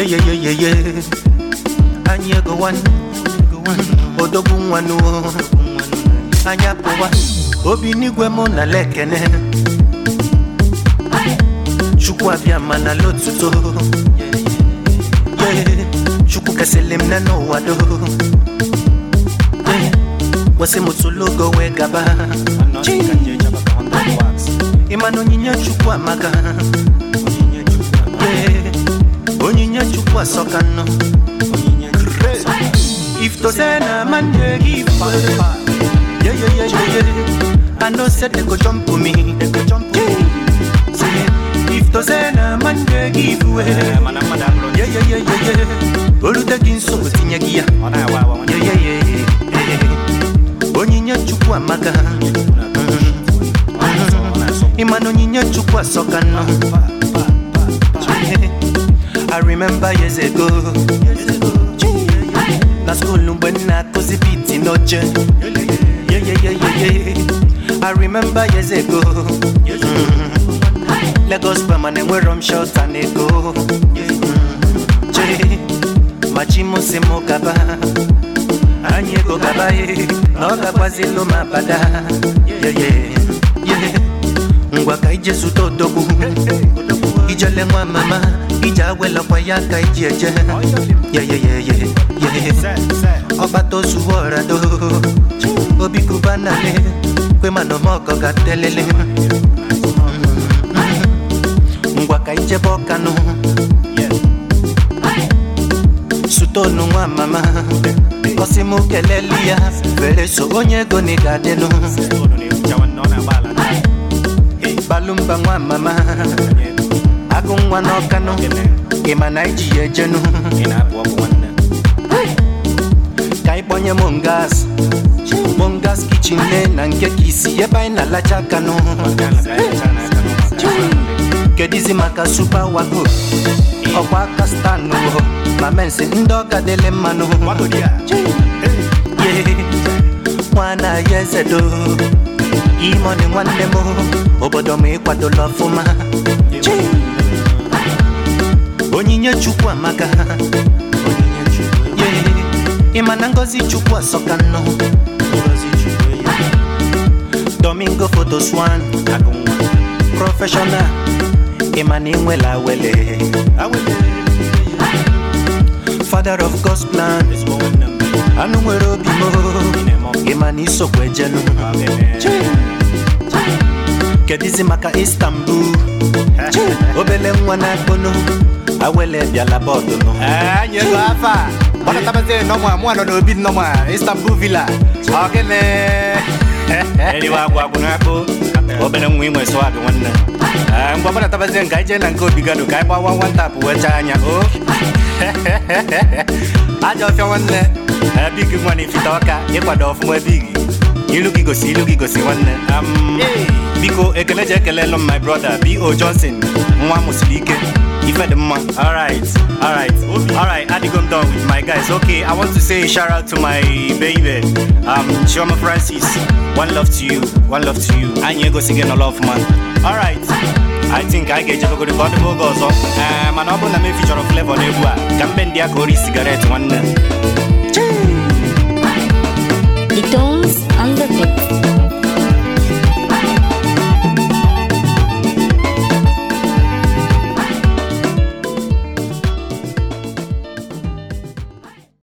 yeyeyeyeye anyị ego wan odogwu nwanụ anyị apụwa obi n'igwe mụ na lekene chukwu abịa mana lotuto Yeah, chukwu kesịlị m nne n'ụwa do Yeah, kwesị m tụlogo wee gaba ịma na onyinye chukwu amaka Yeah, onyinye chukwu asọka nnọ if to say na man dey give yeah, yeah, yeah, yeah, yeah. I know say they go jump for me. They go jump for me. Say, if to say na man dey give way. Yeah, yeah, yeah, yeah, yeah. Olute gị nsogbu tinye gị ya. Yeah, yeah, yeah, yeah, yeah. Onyinye Chukwu amaka. Ịma na onyinye Chukwu asọka nnọ. I remember years ago. Na school mgbe m na-akụzi biti n'oche. Yeah, yeah, yeah, yeah, yeah. I remember years ago. Mm. Lagos Bama na-enwero m shelter na ego. Mm. Che, ma chi m si m gaba. Anyị ego gaba ye, na ọ gakwazilu m abada. Yeah, yeah, yeah. Ngwa ka ije zụta odogwu. Ijele nwa mama, ije awelakwa ya ka iji eje. Yeah, yeah, yeah, yeah, yeah. ọgbata ozuwo ọrado obi kubanale kwe mana ọmọgọ ga-telele ngwa ka ijebe ọkanụ sutonu nwa mama kọsi m keleli ya were so onye ego na ị ga-adịnụ balumba nwa mama agụ nwa n'ọkanụ ịma na iji ya ejenu ka anyị kpọnye mongas mongas kichin ne na nke ka isi ebe anyị na-alacha aka nụ kedizi maka super wago ọkwa aka stanụ ma mensi ndị ọka dịle mmanụ nwana ya ezedo imoni nwanne m obodo m ịkwadola ọfụma onyinye chukwu amaka Yeah. ịma na ngozi chukwu asọka nnọ domingo photoswan professional ịma na ịnwela wele father of god's plan anụ nwere obi mo ịma na isokwu ejenu kedizi maka istanbul obele nwa na-akpụnụ awele bịala bọọdụ nụ anyị ego afọ a gbadatabazie nọmụ mụ nọ n'obi nọmụ istanbul villa ọ gịnị eriwe agwa agwụ n'akpụ obere nwa inwe swag nwanne Ee, ngwa gbadatabazie nke anyị jee na nke obi gado ka anyị gbawa nwantapụ wee chaa anya o aja ọfịa nwanne Ee, big nwa na ifite ọka ịkwado ọfụma big ilu gị gosi ilu gị gosi nwanne Am, biko ekele ji ekelelu m my brother bo johnson nwa mụsiri ike ife dị mma alright alright alright adigo m done with my guys okay i want to say a shout out to my baby um chioma francis one love to you one love to you anyị egosighị nọlọ ọfụma alright I think anyị ga-ejebegoro ka ọ dịbe oge ọzọ Ee, mana ọ bụrụ na m efichọrọ flavor n'egwu a ka mbe ndị a ka ori sigaret nwanne The tones on the mix.